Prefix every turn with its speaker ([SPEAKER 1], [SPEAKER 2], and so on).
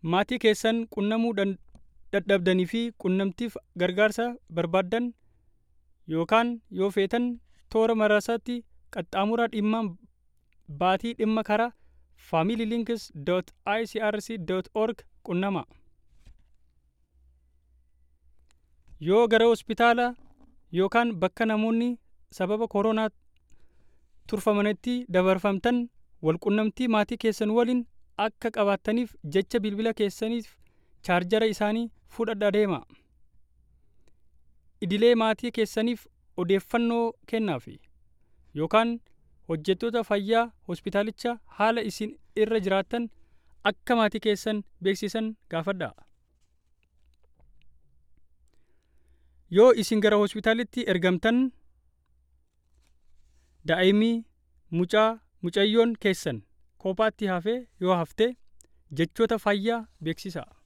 [SPEAKER 1] maatii keessan qunnamuu dadhabdanii fi qunnamtiif gargaarsa barbaaddan yookaan yoo feetan toora marsaatti qaxxaamuraa dhimma baatii dhimma karaa familylinks.icrc.org qunnama. Yoo gara hospitaala yookaan bakka namoonni sababa koronaa turfamanitti dabarfamtan walqunnamtii maatii keessan waliin akka qabaattaniif jecha bilbila keessaniif chaarjara isaanii fudhadhaa deema. Idilee maatii keessaniif odeeffannoo kennaafi yookaan hojjettoota fayyaa hospitaalichaa haala isin irra jiraattan akka maatii keessan beeksisan gaafadhaa. Yoo isin gara hospitaalitti ergamtan daa'imni mucaa mucayyoon keessan kophaatti hafee yoo hafte jechoota fayyaa beeksisaa.